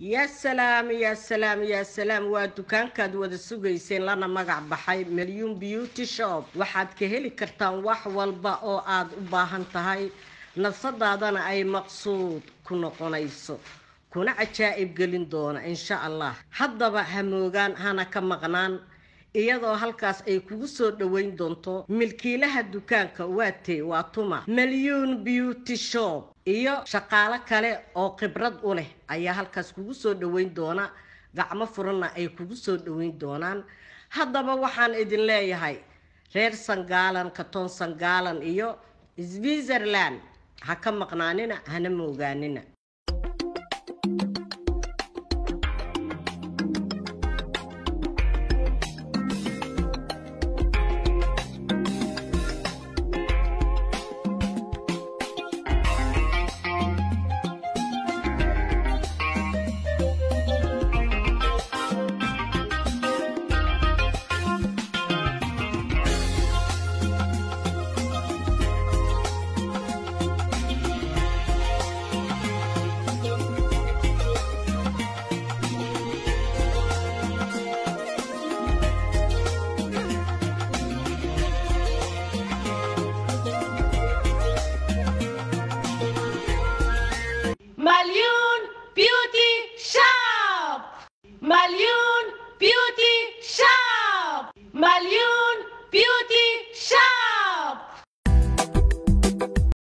yaa salaam yaa salaam yaa salaam waa dukaankaad wada sugayseen lana magac baxay milyun beauty shop waxaad ka heli kartaan wax walba oo aad u baahan tahay nafsadaadana ay maqsuud ku noqonayso kuna cajaa'ib gelin doona insha allah haddaba hamoogaan hana ka maqnaan iyadoo halkaas ay kugu soo dhoweyn doonto milkiilaha dukaanka waatee waa tuma milyuun beauty shop iyo shaqaalo kale oo khibrad u leh ayaa halkaas kugu soo dhoweyn doona gacmo furanna ay kugu soo dhoweyn doonaan haddaba waxaan idin leeyahay reer sangaalan katoon sangaalan iyo switzerland ha ka maqnaanina hana moogaanina Malyun Beauty Shop! Malyun Beauty Shop! Malyun Beauty Shop!